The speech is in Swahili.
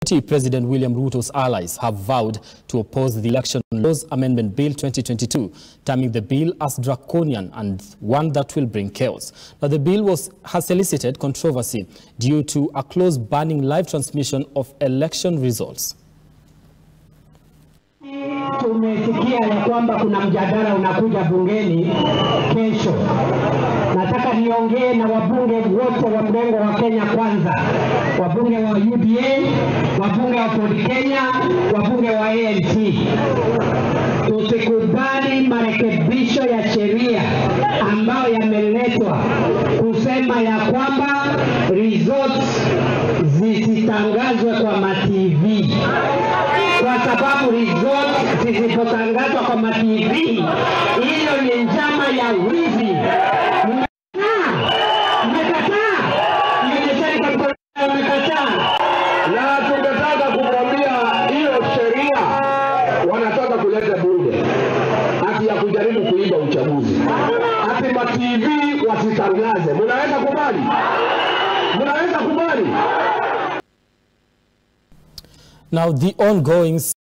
President William Ruto's allies have vowed to oppose the Election Laws Amendment Bill 2022, terming the bill as draconian and one that will bring chaos. Now, the bill was, has elicited controversy due to a clause banning live transmission of election results. Tumesikia ya kwamba kuna mjadala unakuja bungeni kesho. Nataka niongee na wabunge wote wa mrengo wa Kenya Kwanza, wabunge wa UDA, wabunge wa Ford Kenya, wabunge wa ANC. Tusikubali marekebisho ya sheria ambayo yameletwa kusema ya kwamba results zisitangazwe kwa matv kwa sababu resort zisipotangazwa kwa matv, hiyo ni njama ya wizi. Mmekataa, mmekataa, ionyesheni kwa mkono, mmekataa. na tungetaka kumwambia hiyo sheria wanataka kuleta bunge hati ya kujaribu kuiba uchaguzi, hati ma TV wasitangaze. Mnaweza kubali? Mnaweza kubali? Now, the ongoing